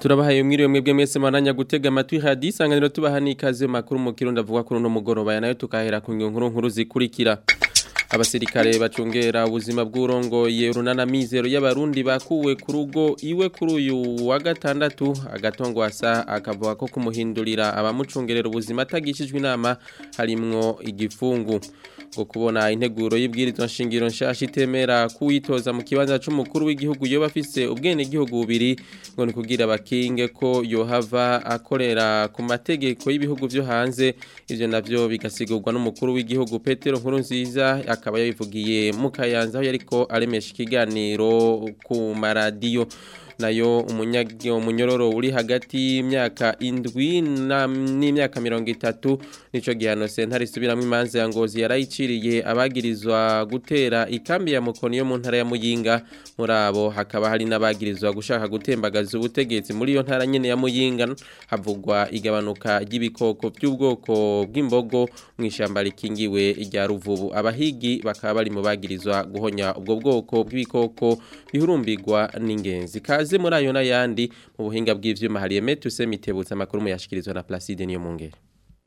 turabahaye mwiriwe mwebwe mwese mwaranya gutega amatwi hadi isanganiro tubaha n'ikaze makuru mu kirundi avuga kuri uno mugoroba ya nayo tukahera ku nkuru nkuru zikurikira abasirikare bacungera ubuzima bw'urongoye urunana mizero y'abarundi bakuwe ku rugo iwe kuri uyu wa gatandatu agatongwasa akavuga ko kumuhindurira abamucungerera ubuzima atagishijwe inama harimwo igifungu ngo kubona integuro y'ibwirizwa nshingiro nshasha itemera kuwitoza mu kibanza c'umukuru w'igihugu yoba afise ubwene gihugu bubiri ngo ni kugira bakinge ko yohava akorera ku mategeko y'ibihugu vyo hanze ivyo navyo bigasigurwa n'umukuru w'igihugu Petero Nkurunziza akaba yabivugiye mu Kayanza aho yariko aremesha ikiganiro ku maradiyo nayo umunyororo uri hagati y'imyaka indwi n'imyaka mirongo itatu nico gihano sentare isubiramwo imanza ya ngozi yarayiciriye abagirizwa gutera ikambi ya mukoni yo mu ntara ya muyinga muri abo hakaba hari n'abagirizwa gushaka gutembagaza ubutegetsi muri iyo ntara nyene ya muyinga havugwa igabanuka ry'ibikoko by'ubwoko bw'imbogo mu ishyamba rikingiwe rya ruvubu abahigi bakaba bari mu bagirizwa guhonya ubwo bwoko bw'ibikoko bihurumbirwa n'ingenzi kaze muri ayo n'ayandi mu buhinga bw'ivyuma hari Emetuse mitebutsa amakuru mu yashikirizwa na Placide niyo mungere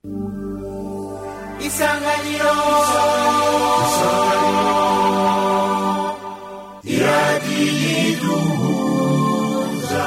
Isanganiro Isanganiro Iradiyiduhuza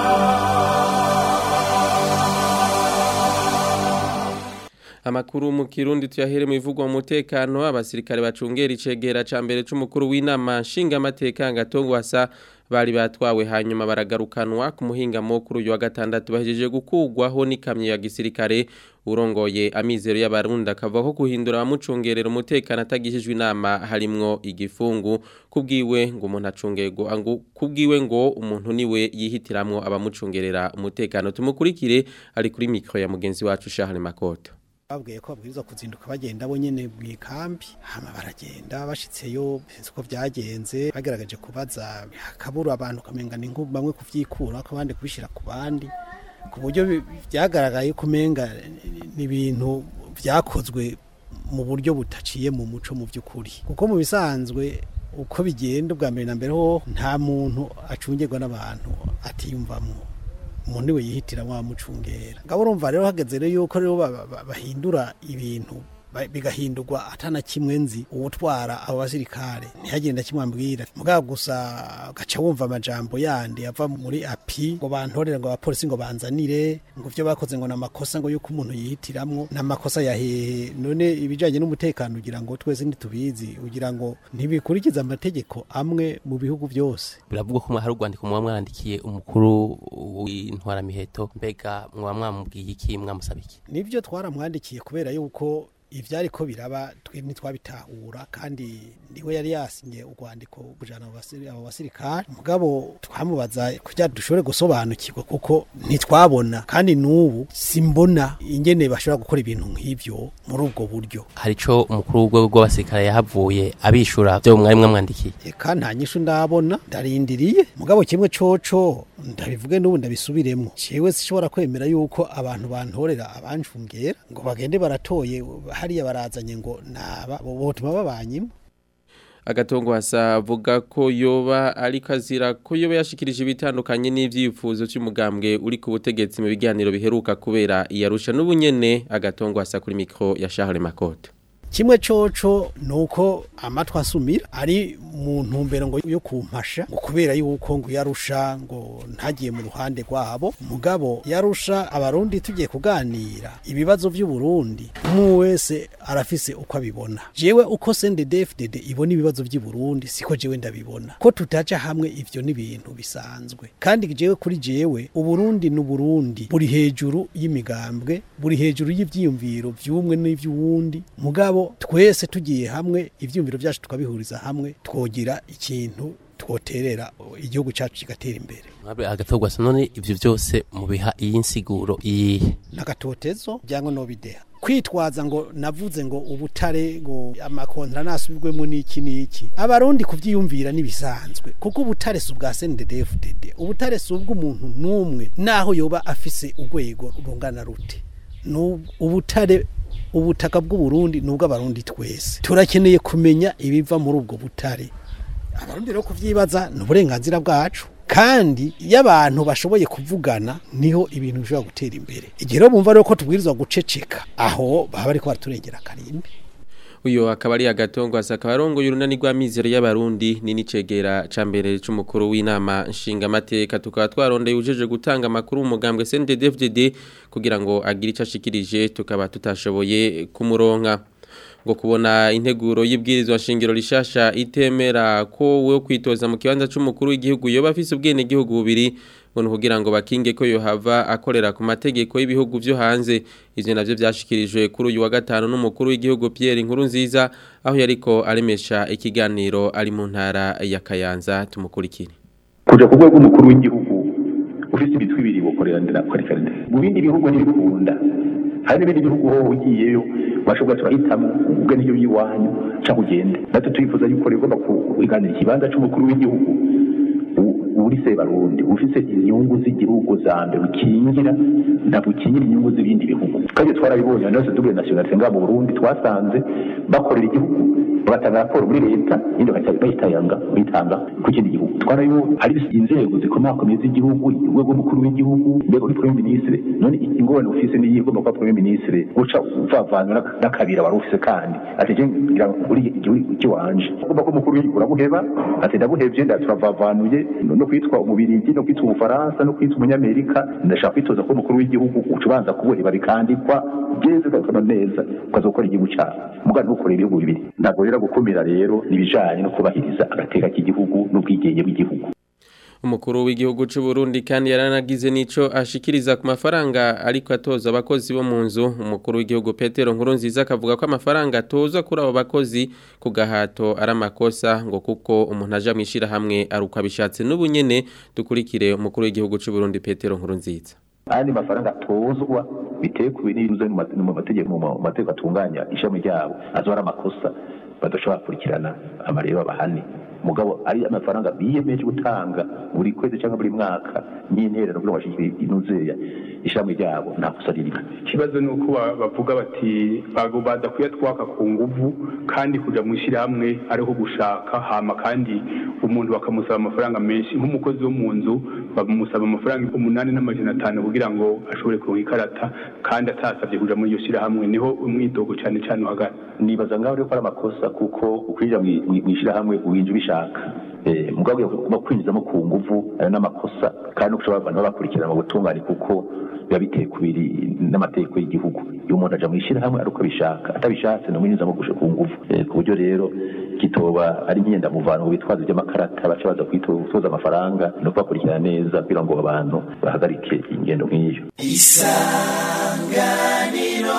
Amakuru mu Kirundi tuyahere mu ivugwa mu mutekano abasirikare bacungera icegera ca mbere c'umukuru w'inama nshinga amateka ngatongwasa bari batwawe hanyuma baragarukanwa ku muhinga mukuru uyu wa gatandatu bahejeje gukugwaho n'ikamyo ya gisirikare urongoye amizero y'abarundi akava ko guhindura abamucungerera umutekano atagishijwe inama harimwo igifungu kubwiwe ngo umuntu acungerwa kubwiwe ngo umuntu niwe yihitiramwo abamucungerera umutekano tumukurikire ari kuri mikro ya mugenzi wacu Charles Makoto babwiye ko babwirizwa kuzinduka bagenda bo nyene mu ikambi hama baragenda bashitseyo uko vyagenze bagerageje kubaza hakabura abantu kamenga ni nk'ubu bamwe kuvyikura ko abandi kubishira ku bandi ku buryo vyagaragaye ko umenga ni ibintu vyakozwe mu buryo butaciye mu muco mu vy'ukuri kuko mu bisanzwe uko bigenda ubwa mbere na mbere ho nta muntu acungirwa n'abantu atiyumvamwo umuntu we yihitira wamucungera ngabo urumva rero hageze rero yuko rero bahindura ibintu bigahindurwa atana kimwe nzi uwutwara abo basirikare ntihagenda kimwambwira mugabo gusa gaca wumva amajambo yandi ava muri api ngo bantorere ngo abapolisi ngo banzanire ngo vyo bakoze ngo namakosa ngo yuko umuntu yihitiramwo namakosa ya hehe none ibijanye n'umutekano ugira ngo twese ntitubizi ugira ngo ntibikurikiza amategeko amwe mu bihugu byose biravugwa ko hari urwandiko muba mwarandikiye umukuru w'intwaramiheto mbega mwaba mwamubwiye iki mwamusaba iki nivyo twaramwandikiye kubera yuko ivyari ko biraba twe ntitwabitahura kandi niwe yari yasinye urwandiko kujana abo basirikare mugabo twamubaza kugira dushobore gusobanukirwa kuko ntitwabona kandi n'ubu simbona ingene bashobora gukora ibintu nk'ivyo muri ubwo buryo hari ico umukuru w'urwego rw'abasirikare yahavuye abishura vyo mwari mwamwandikiye eka nta nyishu ndabona ndarindiriye mugabo kimwe coco ndabivuge n'ubu ndabisubiremo jewe sishobora kwemera yuko abantu bantorera abancungera ngo bagende baratoye hariya barazanye ngo naba botuma babanyimo agatongo hasavuga ko yoba ari kazira ko yoba yashikirije ibitandukanye n'ivyifuzo cy'umugambwe uri ku butegetsi mu biganiro biheruka kubera iyarusha n'ubunyene agatongo hasa kuri mikro ya Charles Makoto kimwe coco nuko amatwa asumira ari mu ntumbero ngo yo kumpasha ngo kubera yuko ngo yarusha ngo ntagiye mu ruhande rwabo mugabo yarusha abarundi tugiye kuganira ibibazo by'u Burundi umwe wese arafise uko abibona jewe uko CNDD-FDD ibona ibibazo by'u Burundi siko jewe ndabibona ko tutaja hamwe ivyo ni ibintu bisanzwe kandi jewe kuri jewe uburundi n'uburundi buri hejuru y'imigambwe buri hejuru y'ivyiyumviro vy'umwe n'ivy'uwundi mugabo twese tugiye hamwe ivyumviro byacu tukabihuriza hamwe twogira ikintu twoterera igihugu cyacu kigatera imbere agatorwa none ivyo vyose mubiha iyi nsiguro iyihe nagatotezo byangwa no bideha kwitwaza ngo navuze ngo ubutare ngo amakontra nasubirwemo n'iki n'iki abarundi kuvyiyumvira nibisanzwe kuko ubutare si ubwa CNDD-FDD ubutare si ubw'umuntu n'umwe naho yoba afise urwego rungana rute ubutare ubutaka bw'uburundi nubwo abarundi twese turakeneye kumenya ibiva muri ubwo butare abarundi rero kuvyibaza ni uburenganzira bwacu kandi iyo abantu bashoboye kuvugana niho ibintu bishobora gutera imbere igihe rero bumva rero ko tubwirizwa guceceka aho baba bariko baraturengera akarimbi uyo akaba ari agatongo asaka arongoye urunani rw'amizero y'abarundi ni nicegera ca mbere c'umukuru w'inama nshingamateka tukaba twarondeye ujeje gutanga amakuru mu mugambwe CNDD-FDD kugira ngo agire ico ashikirije tukaba tutashoboye kumuronka ngo kubona integuro y'ibwirizwa shingiro rishasha itemera ko we kwitoza mu kibanza c'umukuru w'igihugu yoba afise ubwene gihugu bubiri ngo kugira ngo bakinge ko yohava akorera ku mategeko y'ibihugu vyo hanze ivyo navyo vyashikirijwe kuri uyu wa gatanu n'umukuru w'igihugu Pierre Nkurunziza aho yariko aremesha ikiganiro ari mu ntara ya Kayanza tumukurikire kuja ku rwego rw'umukuru w'igihugu ufite imitwe ibiri bukorera ndera kwerekana mu bindi bihugu ntibikunda hari n'ibindi bihugu ho ugiyeyo bashobora turahitamo ubwe n'ibyo by'iwanyu cyangwa ugende natwe turifuza yuko rero ugomba kuganira ikibanza c'umukuru w'igihugu uri se barundi ufise inyungu z'igihugu za mbere ukingira ntabwo ukingira inyungu z'ibindi bihugu kandi twarabibonye nose dubure nationalité nga mu Burundi twasanze bakorera igihugu bagatanga raporo muri leta indi bayitanga bayitanga ku kindi gihugu twarabibonye hari inzego zikomakomeye z'igihugu urwego rw'umukuru w'igihugu urwego rw'premier ministre none ingorane ufise niyi igomba kuba premier ministre guca uvavanwa n'akabira wari ufise kandi ati je ngira uri igihugu kiwanje ugomba ko umukuru w'igihugu uramuheba ati ndabuhevye ndaturavanuye no kwitwa umubirigi no kwitwa umufaransa no kwitwa umunyamerika ndashaka kwitoza ko umukuru w'igihugu ucubanza kubuheba bikandikwa geze ugakora neza ukazokora igihugu cyawe mugani ukorera ibihugu bibiri ntabwo rero gukumira rero nibijanye no kubahiriza agateka k'igihugu n'ubwigenge bw'igihugu umukuru w'igihugu cy'u Burundi kandi yaranagize nico ashikiriza ku mafaranga ariko atoza abakozi bo mu nzu umukuru w'igihugu Petero Nkurunziza akavuga ko amafaranga atoza kuri abo bakozi ku gahato ari amakosa ngo kuko umuntu aja mwishira hamwe aruko abishatse n'ubunyene dukurikire umukuru w'igihugu cy'u Burundi Petero Nkurunziza andi mafaranga atozwa biteye ku bintu mu mategeko mu mategeko atunganya ishami ryabo azora amakosa badashobora kurikirana amarero abahane mugabo ari amafaranga biyemeje gutanga buri kwezi cyangwa buri mwaka n'interero kugira ngo bashikire inuzeya ishami ryabo nta kosa ririmo ikibazo ni uko bavuga bati baza kuyatwaka ku nguvu kandi kuja mu ishyirahamwe ariho gushaka hama kandi umuntu bakamusaba amafaranga menshi nk'umukozi wo mu nzu bamusaba amafaranga umunani n'amajana atanu kugira ngo ashobore kuronka ikarata kandi atasabye kuja muri iyo shyirahamwe niho umwidogo cyane cyane uhagana nibaza ngaho rero ko ari amakosa kuko ukwinjira mu ishyirahamwe uwinjira ubishaka mugabo ugomba kwinjizamo ku nguvu ayo n'amakosa kandi no kushobora abantu babakurikirana mu butungane kuko biba biteye kubiri n'amategeko y'igihugu iyo umuntu aja mu ishyirahamwe ari uko abishaka atabishatse ni umwinjizamo ku nguvu ku buryo rero kitoba ari imyendamuvano mu bitwazo by'amakarata baca baza kwitoza amafaranga no kubakurikirana neza kugira ngo abantu bahagarike ingendo nk'iyo isanganiro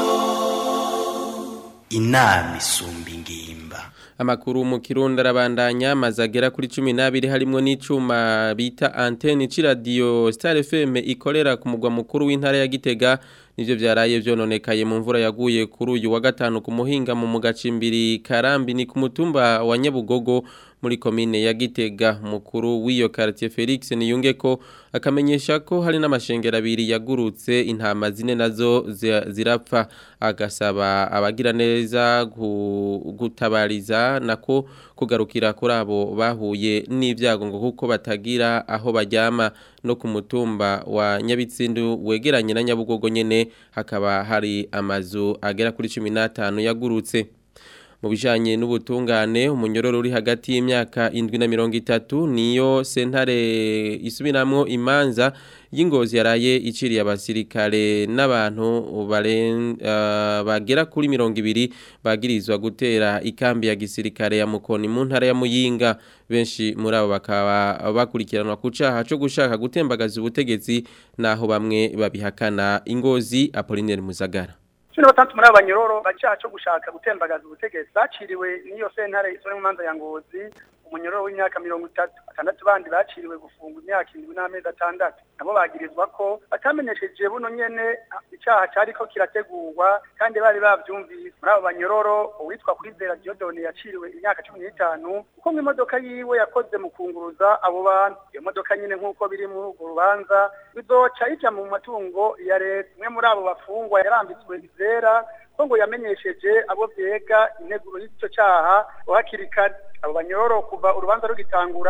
inama isumba ingimba amakuru mu kirundi arabandanya amazu agera kuri cumi n'abiri harimo n'icuma bita antene c'iradiyo star fm ikorera ku mugwa mukuru w'intara ya gitega nivyo vyaraye vyononekaye mu mvura yaguye kuri uyu wa gatanu ku muhinga mu mugacimbiri karambi ni ku mutumba wa nyabugogo muri komine ya gitega mukuru w'iyo quartier Felix Niyungeko akamenyesha ko hari n'amashengero abiri yagurutse intama zine nazo zirapfa agasaba abagira neza gutabariza nako kugarukira kuri abo bahuye n'ibyago ngo kuko batagira aho bajyama no ku mutumba wa nyabitsindu wegeranye na nyabugogo nyene hakaba hari amazu agera kuri 15 yagurutse mu bijanye n'ubutungane umunyororo uri hagati y'imyaka 7 na 30 niyo sentare isubiramwo imanza y'ingozi yaraye iciriye abasirikare n'abantu uh, bagera kuri 200 bagirizwa gutera ikambi ya gisirikare ya Mukoni mu ntara ya Muyinga benshi muri abo bakaba bakurikiranwa ku caha cyo gushaka gutembagaza ubutegetsi naho bamwe babihakana ingozi Apollinaire Muzagara cumi batandatu muri abo banyororo bacaha cyo gushaka gutembagaza ubutegetsi baciriwe n'iyo sentare isore mu manza ya ngozi umunyororo w'imyaka mirongo itatu batandatu bandi baciriwe gufungwa imyaka indwi n'amezi atandatu nabo bagirizwa ko batamenyesheje buno nyene icaha cariko kirategurwa kandi bari bavyumvise muri abo banyororo uwitwa kwizera diodone yaciriwe imyaka cumi n'itanu kuko mu imodoka yiwe yakoze mu kunguruza abo bantu iyo modoka nyine nk'uko biri muri urwo rubanza bizoca ija mu matungo ya leta umwe muri abo bafungwa yarambitswe izera ko ngo yamenyesheje abo vyega integuro y'ico caha hakiri kare abo banyororo kuva urubanza rugitangura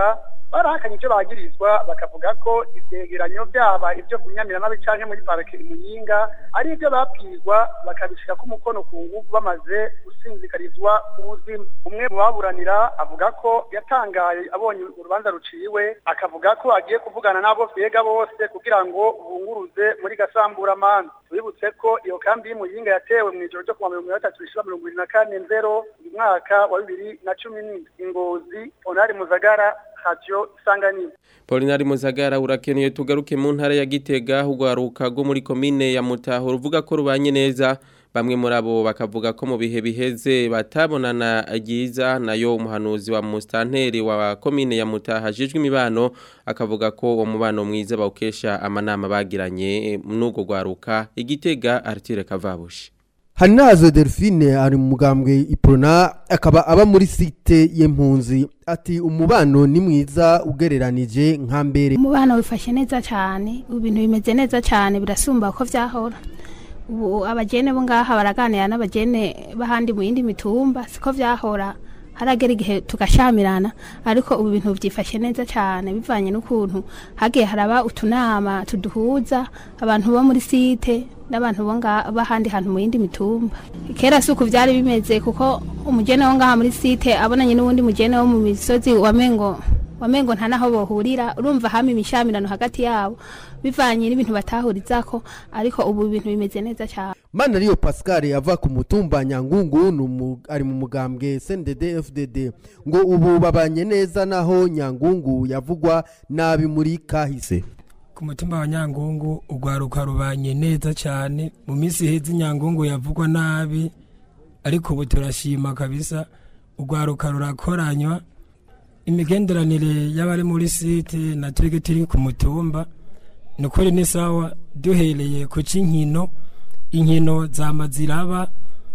barahakanye ivyo bagirizwa bakavuga ko ivyegeranyo vyaba ivyo kunyamiramabi canke muri parike imuyinga ari ivyo babwirwa bakabishirako umukono ku nguvu bamaze gusinzikarizwa ubuzima umwe mu baburanira avuga ko yatangaye abonye urubanza ruciwe akavuga ko agiye kuvugana n'abo vyega bose kugira ngo bunguruze muri gasamburamanza tubibutse ko iyo kambi y'imuyinga yatewe mu ijoro ryo kuwa mirongo itatu rishira mirongo ibiri na kane nzero mu mwaka wa bibiri na cumi n'indwi ingozi onari muzagara radio isanganiro Polinari Muzagara urakeneye tugaruke mu ntara ya Gitega ugwaruka go muri komine ya Mutaho ruvuga ko rubanye neza bamwe muri abo bakavuga ko mu bihe biheze batabonana agiza nayo umuhanuzi wa mustanteri wa komine ya Mutaha jijwe imibano akavuga ko uwo mubano mwiza bawukesha amanama bagiranye n'ugo gwaruka igitega Artire Kavabushi Hanazo Delphine ari mu mugambwe Iprona akaba aba muri site y'impunzi ati umubano ni mwiza ugereranije nka mbere umubano wifashe neza cyane ibintu bimeze neza cyane birasumba uko vyahora ubu abagene bo ngaha baraganira n'abagene bahandi mu yindi mitumba siko vyahora haragera igihe tugashamirana ariko ubu bintu byifashe neza cyane bivanye n'ukuntu hagiye haraba utunama tuduhuza abantu bo muri site n'abantu bo ngaha bahandi hantu mu yindi mitumba kera si uku byari bimeze kuko umugene wo ngaha muri site abonanye n'uwundi mugene wo mu misozi wamengo wamengo nta naho bohurira urumva hama imishamirano hagati yabo bivanye n'ibintu batahurizako ariko ubu ibintu bimeze neza cyane Mana Rio Pascal ava ku mutumba Nyangungu numu, ari mu mugambwe CNDD FDD ngo ubu babanye neza naho Nyangungu yavugwa nabi muri kahise ku mutumba wa nyangungu urwaruka rubanye neza cyane mu minsi iheze nyangungu yavugwa nabi ariko ubu turashima kabisa urwaruka rurakoranywa imigenderanire y'abari muri site na twebwe turi ku mutumba ni ukuri ni sawa duhereye ku cy'inkino inkino zama ziraba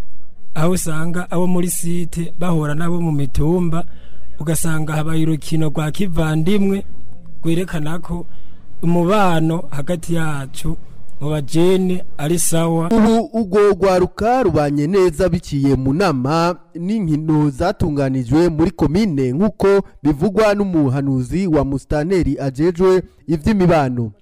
aho usanga abo muri site bahura n'abo mu mitumba ugasanga habaye urukino rwa kivandimwe rwerekana ko umubano hagati yacu mu bajene ari sawa ubu ubwo rwaruka rubanye neza biciye mu nama n'inkino zatunganijwe muri komine nk'uko bivugwa n'umuhanuzi wa musitanteri ajejwe iby'imibano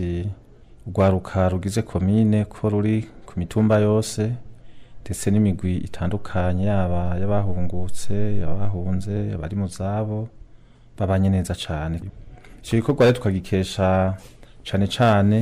urwaruka rugize komine ko ruri ku mitumba yose ndetse n'imigwi itandukanye yaba y'abahungutse abahunze abari mu zabo babanye neza cyane icyo gikorwa rero tukagikesha cyane cyane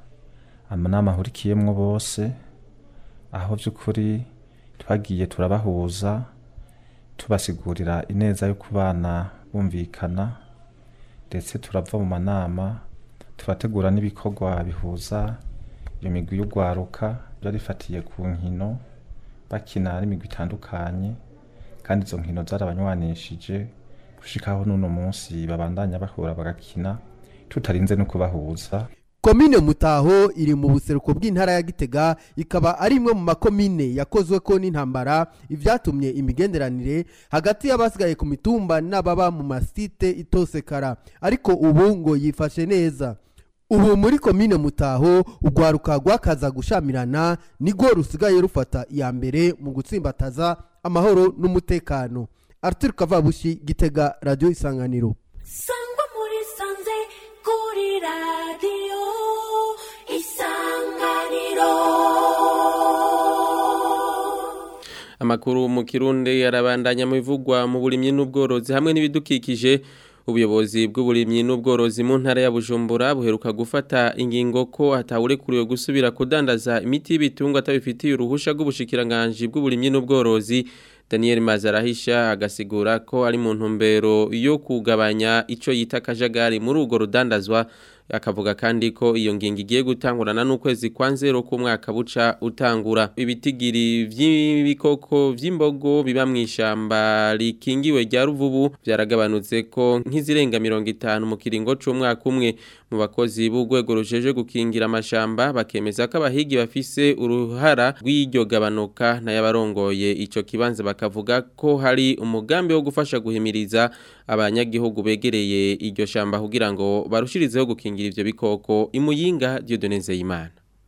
amanama ahurikiyemo bose aho by'ukuri twagiye turabahuza tubasigurira ineza yo kubana bumvikana ndetse turava mu manama turategura n'ibikorwa bihuza iyo migwi y'urwaruka biba rifatiye ku nkino bakina n'imigwi itandukanye kandi izo nkino zarabanywanishije gushikaho n'uno munsi babandanya bahura bagakina tutarinze no kubahuza komine mutaho iri mu buseruko bw'intara ya gitega ikaba ari imwe mu makomine yakozwe ko n'intambara ibyatumye imigenderanire hagati y'abasigaye ku mitumba n'ababa mu masite itosekara ariko ubu ngo yifashe neza ubu muri komine mutaho urwaruka rwakaza gushamirana nirwo rusigaye rufata iya mbere mu gutsimbataza amahoro n'umutekano arthur kavabushi gitega radiyo isanganiro sangwa muri sanze kuri radiyo isanganiro amakuru mu kirundi yarabandanya mu bivugwa mu burimyi n'ubworozi hamwe n'ibidukikije ubuyobozi bw'uburimyi n'ubworozi mu ntara ya Bujumbura buheruka gufata ingingo ko hatawurekuriwe gusubira kudandaza imiti y'ibitungwa atabifitiye uruhusha rw'ubushikiranganje bw'uburimyi n'ubworozi Daniel Mazarahisha agasigura ko ari mu ntumbero yo kugabanya ico yita kajagari muri urwo rudandazwa akavuga kandi ko iyo ngingo igiye gutangurana n'ukwezi kwa nzero k'umwaka buca utangura ibitigiri vy'ibikoko vy'imbogo biba mu ishamba rikingiwe rya ruvubu byaragabanutse ko nk'izirenga mirongo itanu mu kiringo c'umwaka umwe mu bakozi b'urwego rujeje gukingira amashamba bakemeza ko abahigi bafise uruhara rw'iryo gabanuka n'ayabarongoye ico kibanza bakavuga ko hari umugambi wo gufasha guhimiriza abanyagihugu begereye iryo shamba kugira ngo barushirizeho gukingira ivyo bikoko imuyinga Dieudonne Zeyimana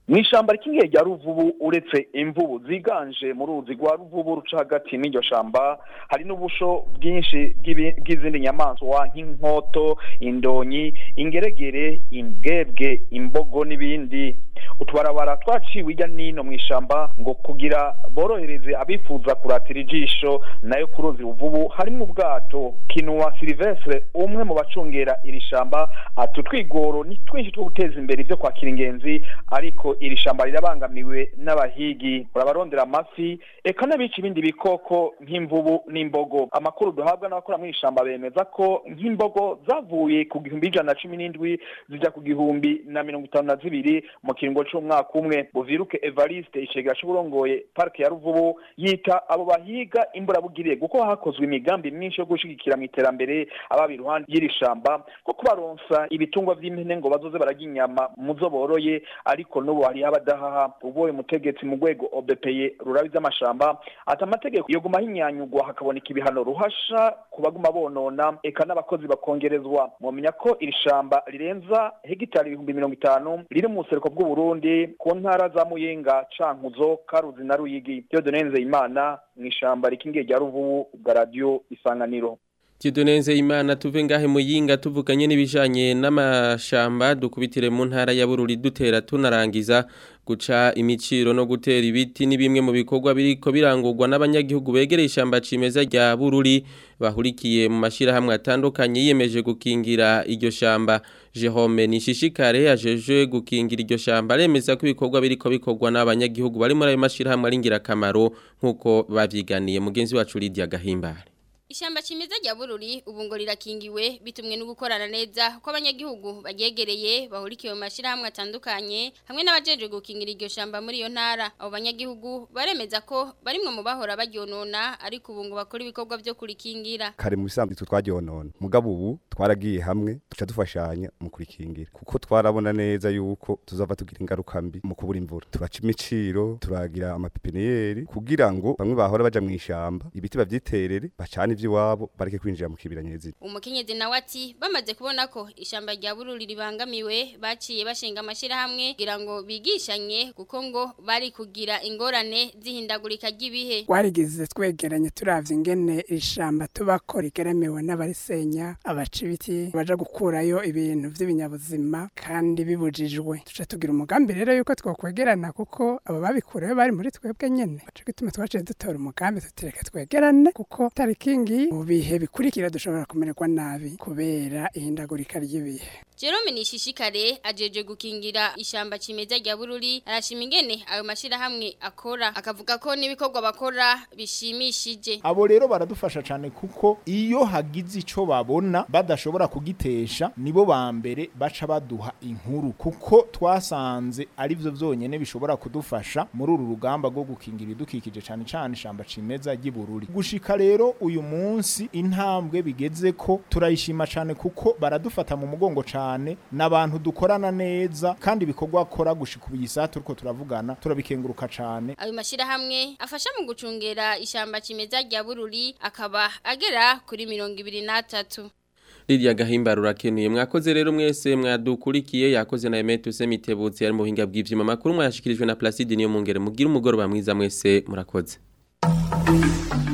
mu ishyamba rikingiye rya ruvubu uretse imvubu ziganje mu ruzi rwa ruvubu ruca hagati n'iryo shamba hari n'ubusho bwinshi bw'ibi- bw'izindi nyamaswa nk'inkoto indonyi ingeregere imbwebwe imbogo n'ibindi utubarabara twaciwe hirya n'ino mu ishyamba ngo kugira borohereze abifuza kuratira ijisho nayo ku ruzi ruvubu harimo ubwato kinuwa silivestre umwe mu bacungera iri shamba ati utwigoro ni twinshi two guteza imbere ibyo kwakira ingenzi ariko iri shamba rirabangamiwe n'abahigi barabarondera amafi eka n'abica ibindi bikoko nk'imvubu n'imbogo amakuru duhabwa n'abakora muri iri shamba bemeza ko nk'imbogo zavuye ku gihumbi ijana na cumi n'indwi zijya ku gihumbi na mirongo itanu na zibiri mu kiringo c'umwaka umwe buviruke evariste icegera c'uburongoye parike ya ruvubu yita abo bahiga imburabugire kuko hakozwe imigambi myinshi yo gushigikira mu iterambere ababa iruhande y'iri shamba ko kubaronsa ibitungwa vy'impene ngo bazoze bararya inyama mu zo boroye ariko n'ubu hariho abadahaha uboye umutegetsi mu rwego obepeye rurabi z'amashamba ati amategeko yoguma hinyanyugwa hakaboneka ibihano ruhasha ku baguma bonona eka n'abakozi bakongerezwa mwamenya ko iri shamba rirenza hegitari ibihumbi mirongo itanu riri mu buseruko bw'uburundi ku ntara za muyinga cankuzo karuzi na ruyigi Dieudonne imana mu ishamba rikingiye rya ruvubu bwa radiyo isanganiro Tidoneze imana tuve ngahe muyinga tuvuganye n'ibijanye n'amashamba dukubitire mu ntara ya Bururi dutera tunarangiza guca imiciro no gutera ibiti ni bimwe mu bikorwa biriko birangurwa n'abanyagihugu begereye ishamba cimeza rya Bururi bahurikiye mu mashira hamwe atandukanye yiyemeje gukingira iryo shamba Jerome Nishishikare ajeje gukingira iryo shamba remeza ko ibikorwa biriko bikorwa n'abanyagihugu bari muri ayo mashira hamwe ari ngirakamaro nkuko bavyiganiye mugenzi wacu Lydia Gahimbare Ishamba cimeza rya Bururi ubu ngo rirakingiwe bitumwe no gukorana neza ko abanyagihugu bagegereye bahurikiye mu mashirahamwe atandukanye hamwe n'abajeje gukingira iryo shamba muri iyo ntara abo banyagihugu baremeza ko barimwe mu bahora baryonona ariko ubu ngo bakora ibikorwa byo kurikingira kare mu bisanzwe twe twaryonona mugabo ubu twaragiye hamwe duca dufashanya mu kurikingira kuko twarabona neza yuko tuzava tugira ingaruka mbi mu kubura imvura turaca imiciro turagira amapipiniyeri kugira ngo bamwe bahora baja mu ishamba ibiti bavyiterere bacane ivy'iwabo bareke kwinjira mu kibira nyezina umukenyezi nawe ati bamaze kubona ko ishamba rya Bururi ribangamiwe baciye bashinga amashirahamwe kugira ngo bigishanye kuko ngo bari kugira ingorane zihindagurika ry'ibihe twarigize twegeranye turavye ingene ishamba tubako rigeremewe n'abarisenya abaca ibiti baja gukurayo ibintu vy'ibinyabuzima kandi bibujijwe tuca tugira umugambi rero yuko twokwegerana kuko abo babikureyo bari muri twebwe nyene baca gituma twaciye dutora umugambi tutireka twegerane kuko tarikingi mu bihe bikurikira dushobora kumererwa nabi kubera ihindagurika ry'ibihe Jerome Nishishikare ajeje gukingira ishamba cimeza rya Bururi arashima ingene ayo mashirahamwe akora akavuga ko n'ibikorwa bakora bishimishije abo rero baradufasha cyane kuko iyo hagize ico babona badashobora kugitesha nibo ba mbere baca baduha inkuru kuko twasanze ari byo byonyene bishobora kudufasha muri uru rugamba rwo gukingira ibidukikije cyane cyane ishamba cimeza ry'ibururi gushika rero uyu munsi intambwe bigeze ko turayishima cyane kuko baradufata mu mugongo cyane n'abantu dukorana neza kandi ibikorwa akora gushika ubu isaha turiko turavugana turabikenguruka cyane ayo mashirahamwe afasha mu gucungera ishamba cimeza rya Bururi akaba agera kuri mirongo ibiri n'atatu Lydia Gahimbara urakenuye mwakoze rero mwese mwadukurikiye yakoze na Emetu Semitebutsi ari mu buhinga bw'ivyuma makuru mwashikirijwe na Placide niyo mungere mugira umugoroba mwiza mwese murakoze